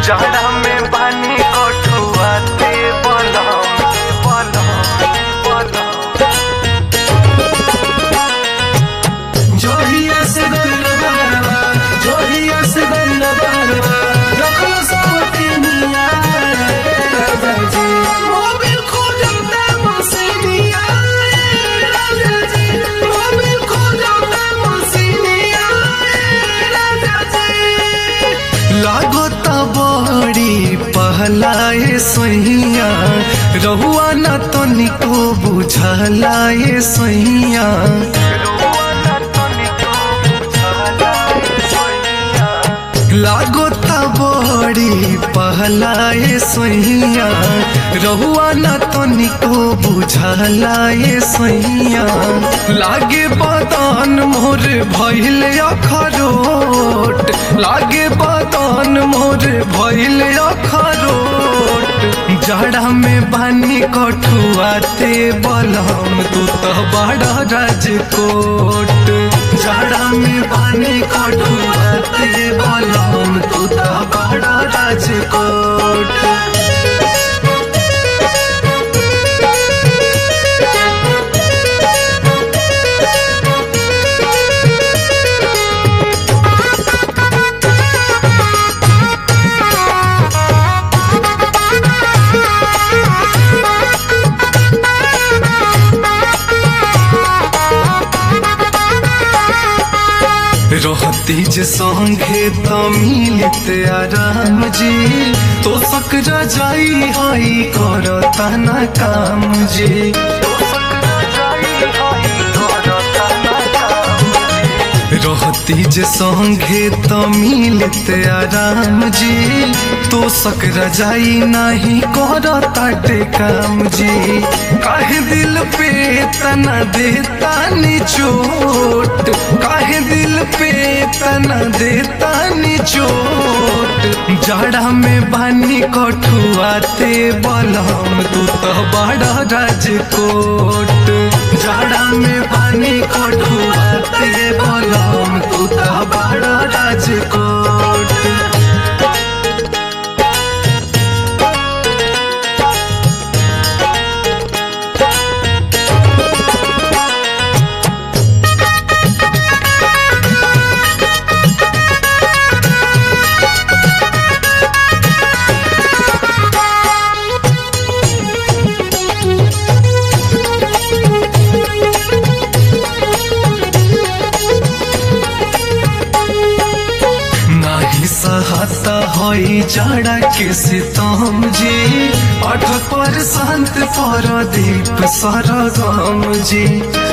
जाड़ा में पानी कठुआते बलम बलम बलम जोहिया से गइल बारवा जोहिया से गइल बारवा रखल सबके निया राजा जी मोबिल खोजता मसीनिया राजा जी मोबिल खोजता मसीनिया राजा जी लागत बड़ी पहलाए सैया रहुआ न तो निको बुझलाए सैया रोवाना तनिको बुझालाए सोइया लागत बड़ी पहलाए सैया रहुआ न तो निको बुझलाए सैया लागे बदन मोर भइल अखरोट लागे बदन मोर भइल अखरोट जड़ा में बानी कठुआते बलम तू तो बड़ा राजकोट जड़ा में बानी कठुआते बलम तू तो बड़ा राजकोट रहती जे संगे त मिलित आराम जी तो सकरा जाई हई करता न काम जी रहती जे संगे त मिलित आराम जी तो सकरा जाई नाही करता काम जी काहे दिल पे तना देता नि चोट काहे दिल पे तना देता नि चोट जड़ा में बानी कठुआते बलम तू तो बड़ा राजकोट जड़ा में बानी कठुआते बलम तू तो बड़ा राजकोट नाही सहता होई जाड़ा के सितम जी अठ पर शांत पर दीप सरगम जी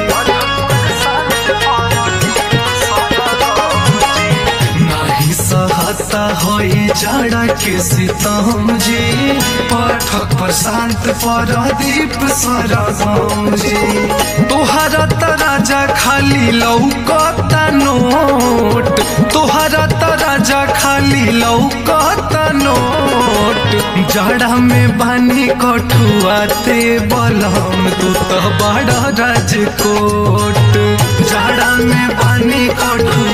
नाही सहता होई जाड़ा के सितम जी पाठक पर शांत पर दीप सरगम जी तोहरा त राजा खाली लौकता नोट तोहरा त राजा खाली लौकता नोट जड़ा में बानी कठुआते बलम तू तो बड़ा राजकोट जड़ा में बानी कठुआ